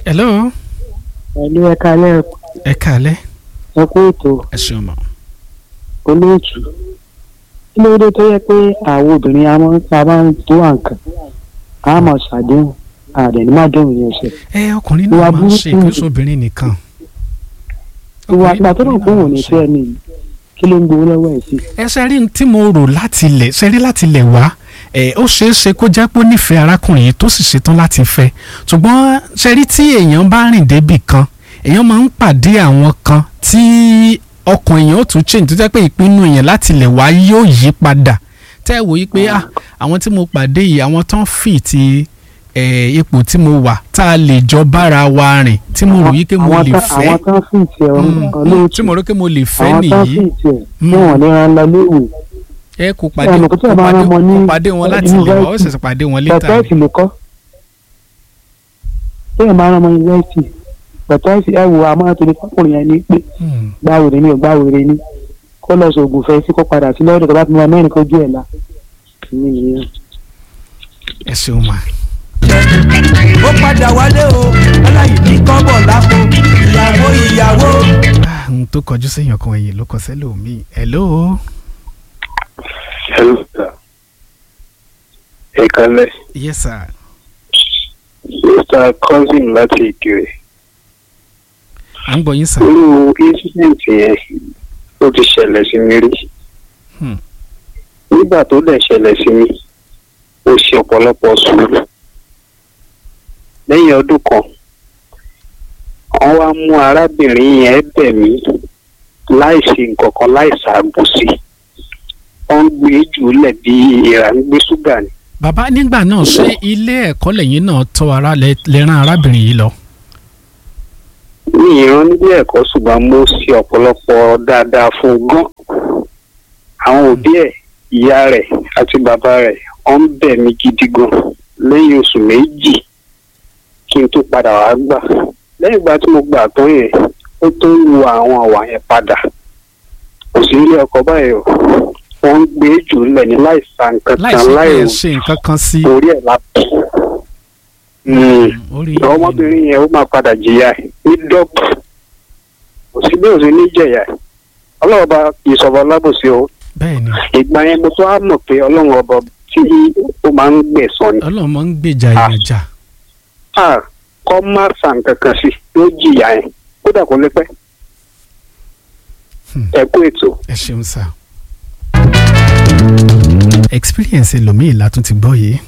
hello pẹ̀lú ẹ̀ka lẹ́ ẹ káalẹ́ ẹ kú ètò ẹ ṣeun mọ́. olóòtú kí ló dé tó yẹ pé àwọn obìnrin a máa ń pa máa ń tó àǹkà a máa ṣàdéhùn àdẹ̀ní má dẹ̀hùn yẹn ṣe. ẹ ọkùnrin Ìwà náà máa ń ṣe burúkú. ìpínlẹ̀ obìnrin nìkan. ìwà Ọkùnrin- ìgbà tó rò pé òun ò ní ọkùnrin náà fẹ́ ni kí ló ń gbowó lọ́wọ́ ẹ̀ sí. ẹ ṣe rí n tí mo rò láti ilẹ̀ ṣe rí láti ilẹ̀ wá ẹ ó ṣeé ṣe kó jẹ́ pé ó nífẹ̀ẹ́ arákùnrin yìí tó sì ṣetán láti fẹ́ ṣùgbọ́n ṣe rí tí èèyàn bá rìn débì kan èèyàn máa ń pàdé àwọn kan tí ọkàn èèyàn ó tún change tó jẹ́ pé ìpinnu èèyàn láti ilẹ̀ wá yóò yí padà tẹ́ ẹ wò yí pé ah àwọn tí mo pàdé yìí àwọn tán fì ti ẹ, ipò tí mo wà tá a lè jọ bára wa rìn tí mo rò yí pé mo Àwọn lè tán- fẹ́ àwọn tán sì tiẹ̀ Mm, olóòtú tí mo rò pé mo lè fẹ́ àwọn tán nìyí sì tiẹ̀ Mm. tí wọ́n lè ran lọ léwu ẹ kò pàdé Ẹ mọ̀ pé tí kò ẹ bá pàdé rán ọmọ ní kò pàdé wọn láti ilẹ̀ wá ó yunifásitì, ṣẹ̀ṣẹ̀ pàdé wọn létà pẹ̀tẹ́ẹ̀sì ló kọ́ tí ẹ̀ máa ń ọmọ yunifásitì pẹ̀tẹ́ẹ̀sì ẹ̀ wò àmọ́ tó ní fọkùnrin yẹn ní pé Hmm. gbáwèrè ni ò gbáwèrè ni kó lọ sóògùn fẹ́ sí kó padà sí lọ́dọ̀ tó bá ti mọ mẹ́rin kó jù ẹ̀ la ìní nìyẹn. ẹ ṣeun ma. ó padà wálé o aláìní kọ́bọ̀ lápò ìyàwó ìyàwó. Ah, n tó kọjú séèyàn kan ẹ̀yìn ló kọ sẹ́lẹ̀ omi hello Hello, sir. Ẹ kálẹ̀. yes sir Mr. Cousin láti Ìkirè. à ń gbọ́ yín sir. Irú incident yẹn ó ti ṣẹlẹ̀ sí mi rí. Hmm. Nígbà tó dẹ̀ ṣẹlẹ̀ sí mi, ó ṣe ọ̀pọ̀lọpọ̀ sùúrù. Lẹ́yìn ọdún kan, wọ́n wá mú arábìnrin yẹn bẹ̀ mí láìsí nǹkan kan láìsí àbòsí. Wọ́n ń gbé jùlẹ̀ bí ìrà ń gbé ṣúgà ni. bàbá nígbà náà ṣé ilé ẹ̀kọ́ lẹ́yìn náà tọ́ ara lẹ lẹ rán arábìnrin yìí lọ. ní ìran nílé ẹ̀kọ́ ṣùgbọ́n mo ṣe ọ̀pọ̀lọpọ̀ dáadáa fún un gan. àwọn òbí ẹ̀ ìyá rẹ̀ àti bàbá rẹ̀ wọ́n ń bẹ̀ mí gidi gan lẹ́yìn oṣù méjì kí n tó padà wá gbà. lẹ́yìn ìgbà tí mo gbà tán yẹn ó tó ń wo àwọn àwà yẹn padà. kò sí ilé ọkọ báyìí o wọ́n ń gbé jù lẹ̀ ní láì sa nǹkan láì kan sí pé láì ẹ ṣe nǹkan kan sí. orí ẹ̀ lápò. orí ọmọbìnrin yẹn ó máa padà jìyà ẹ̀ ní dọ́pù kò sí bí òsì ní jẹ̀yà ẹ̀ ọlọ́run ọba kì í sọ̀rọ̀ lábòsí o bẹ́ẹ̀ ni ìgbà yẹn mo tó á mọ̀ pé ọlọ́run ọba tí ó máa ń gbẹ̀sán ni ọlọ́run máa ń gbèjà Ah. èèyàn jà. a kọ́ má sàn kankan sí yóò jìyà ẹ̀ kódà kó lé pẹ́ Hmm. ẹ kú ètò. ẹ ṣeun sir. experience ẹlòmíì látún ti gbọ́ yìí